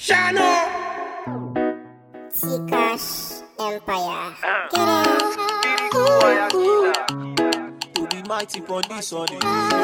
Shano. T-Cash Empire. To be mighty on this one.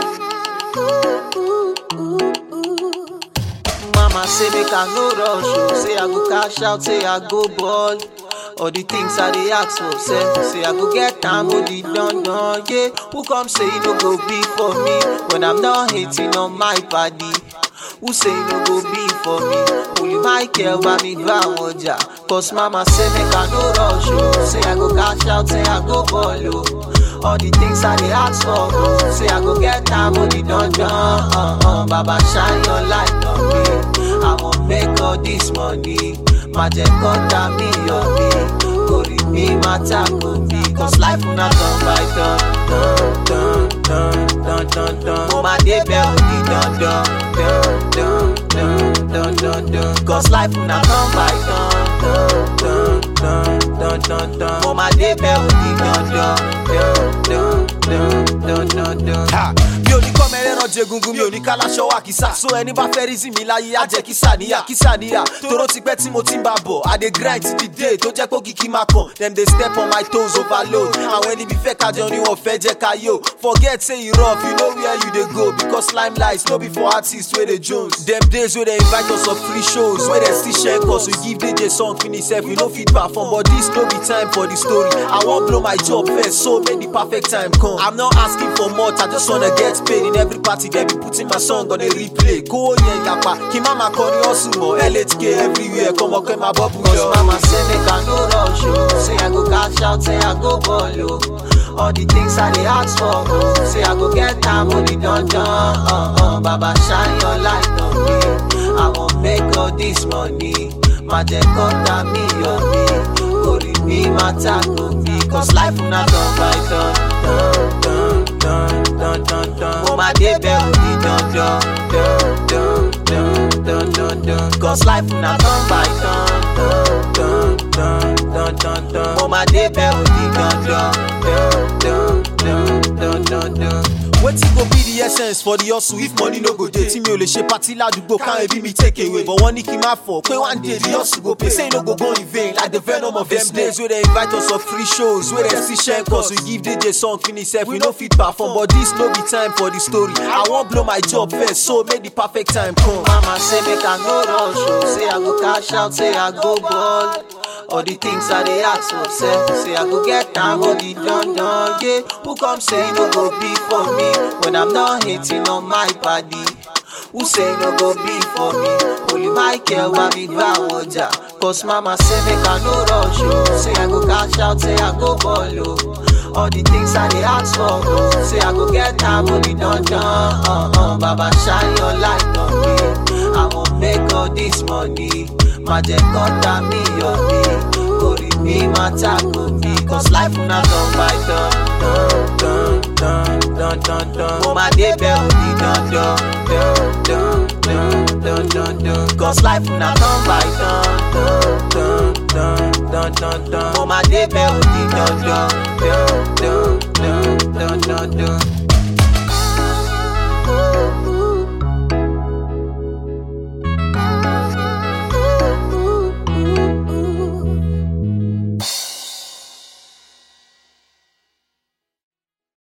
Mama say make I no rush, oh. say I go cash out, say I go ball. All the things I dey ask for, say, say I go get time, only done done, yeah. Who come say you no go be for me when I'm not hating on my body? Who say you no go be for me? Only my care why me do I want ya. Cause mama say make I no rush, oh. say I go cash out, say I go ball, oh. All the things I dey ask for, oh. say I go get time, only done done, uh, uh. Baba shine your light on me. I won't make all this money. Má jẹ́ kọ́ta mi yọ mí. Orí mi máa tako mi. Cause life una turn by turn. Dun, dun, dun, dun, dun, dun. Mo máa débẹ̀ òní dandan. Dun, dun, dun, dun, dun, dun. Cause life una turn by turn. Dun, dun, dun, dun, dun, dun. Mo máa débẹ̀ òní dandan. Dun, dun, dun, dun, dun, dun. Ha! mi ò ní kọ́ mẹ́rẹ́rán jẹgungun mi ò ní káláṣọ wà kìsà so ẹni bá fẹ́ rí sí mi láyé á jẹ́ kísà níyà kísà níyà toró ti pẹ́ tí mo ti ń bá bọ̀ i dey grind till the day tó jẹ́ kó kìkì máa kàn dem dey step on my toes overload àwọn ẹni bí fẹ́ kájọ ni wọ́n fẹ́ jẹ́ ká yó forget say e rough you know where you dey go because limelight no be for artists wey dey jones dem days wey dem invite us for free shows wey dem still share cause we give dj song finish sef we no fit perform but this no be time for the story i wan blow my job first so make the perfect time come i'm not asking for much i just wanna get paid in every party dem be putting my song on a replay kówó yẹn yapa kí má máa kọrin hustle mọ́ lhk everywhere kọ́mọ kẹ́ máa bọ́ Cause bùjọ. mama say make I no rush, oh. Say I go cash out, say I go ball, oh. All the things I dey ask for, oh. Say I go get time, only done done, uh, uh. Baba shine your light on me. I won't make all this money. Má jẹ́ kọ́ta mi yọ mí. Orí mi máa tako mi. Cause life una turn by turn. Dun, dun, dun, dun, dun. Mo máa débẹ̀ òní dandan. Dun, dun, dun, dun, dun, dun. Cause life una turn by turn. Dun, dun, dun, dun, dun. Mo máa débẹ̀ òní dandan. Dun, dun, dun, dun, dun, dun. wetin go be the essence for the hustle if money no go dey tí mi ò lè ṣe party ládùúgbò káwọn ẹbí mi take away but wọ́n ní kí n má fọ̀ pé one day the hustle go pay say e no go go in vain like the venom of them days wey dem invite us for free shows wey dem still share cause we give dj song finish sef we no fit perform but this no be time for the story i wan blow my job first so make the perfect time come. Mama say make I no rush, oh. Say I go cash out, say I go ball. All the things I dey ask for, say, say I go get time, only done done, yeah. Who come say you no go be for me when I'm not hating on my body? Who say you no go be for me? Only my care why me do I want ya. Cause mama say make I no rush, oh. Say I go cash out, say I go ball, oh. All the things I dey ask for, oh. Say I go get time, only done done, uh, uh. Baba shine your light on me. I won't make all this money. Má jẹ́ kọ́ta mi yọ mí. Orí mi máa tako mi. Cause life una turn by turn. Dun, dun, dun, dun, dun. Mo máa débẹ̀ òní dandan. Dun, dun, dun, dun, dun, dun. Cause life una turn by turn. Dun, dun, dun, dun, dun. Mo máa débẹ̀ òní dandan. Dun, dun, dun, dun, dun, dun.